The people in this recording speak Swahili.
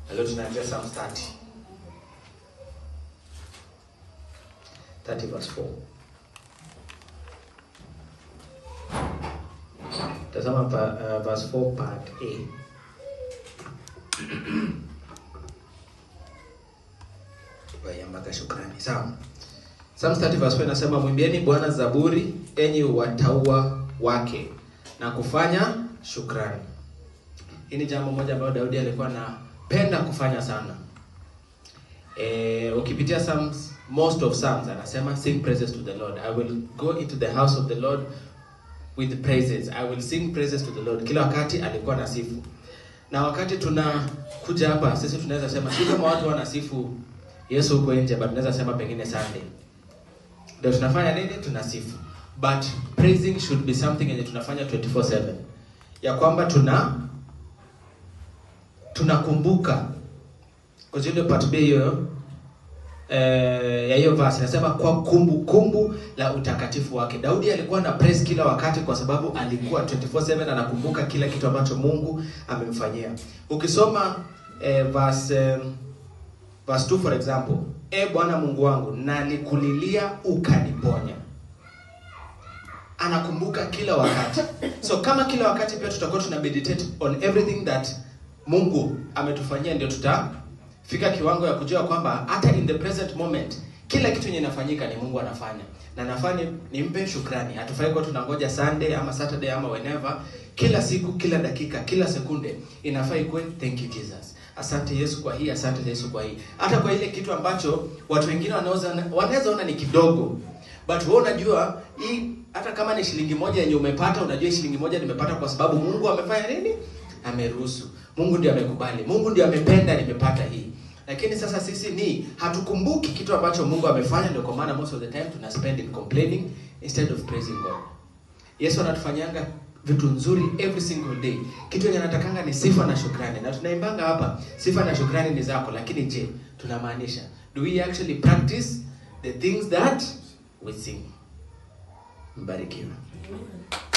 Na leo tunaanzia Psalms 30. 30 verse 4. Tazama pa, uh, verse 4 part A. Baya mpaka shukrani. Sawa. Psalms 30 verse 4 inasema mwimbieni Bwana zaburi enyi wataua wake na kufanya shukrani. Hii ni jambo moja ambalo Daudi alikuwa anapenda kufanya sana. Eh, ukipitia Psalms, most of Psalms anasema sing praises to the Lord. I will go into the house of the Lord with praises. I will sing praises to the Lord. Kila wakati alikuwa anasifu. Na wakati tunakuja hapa sisi tunaweza sema si kama watu wanasifu Yesu huko nje, but tunaweza sema pengine Sunday. Ndio tunafanya nini? Tunasifu. But praising should be something yenye tunafanya 24/7. Ya kwamba tuna tunakumbuka kwa ile part B hiyo eh, ya hiyo verse inasema kwa kumbukumbu kumbu la utakatifu wake. Daudi alikuwa na praise kila wakati kwa sababu alikuwa 24/7 anakumbuka kila kitu ambacho Mungu amemfanyia. Ukisoma eh, verse eh, verse 2 for example, e Bwana Mungu wangu, nalikulilia ukaniponya. Anakumbuka kila wakati. So kama kila wakati pia tutakuwa tuna meditate on everything that Mungu ametufanyia, ndio tutafika kiwango ya kujua kwamba hata in the present moment kila kitu yenye inafanyika ni Mungu anafanya, na nafanya nimpe shukrani. Hatufai kuwa tunangoja Sunday ama Saturday ama whenever. Kila siku, kila dakika, kila sekunde inafaa ikuwe thank you Jesus, asante Yesu kwa hii, asante Yesu kwa hii, hata kwa ile kitu ambacho watu wengine wanaweza wanaweza ona ni kidogo, but wewe unajua hii, hata kama ni shilingi moja yenye umepata, unajua hii shilingi moja nimepata kwa sababu Mungu amefanya nini? Ameruhusu. Mungu ndio amekubali, Mungu ndio amependa nimepata hii. Lakini sasa sisi ni hatukumbuki kitu ambacho Mungu amefanya, ndio kwa maana most of the time tuna spend in complaining instead of praising God. Yesu anatufanyanga vitu nzuri every single day. Kitu yenye anatakanga ni sifa na shukrani, na tunaimbanga hapa, sifa na shukrani ni zako. Lakini je, tunamaanisha do we actually practice the things that we sing? Mbarikiwa.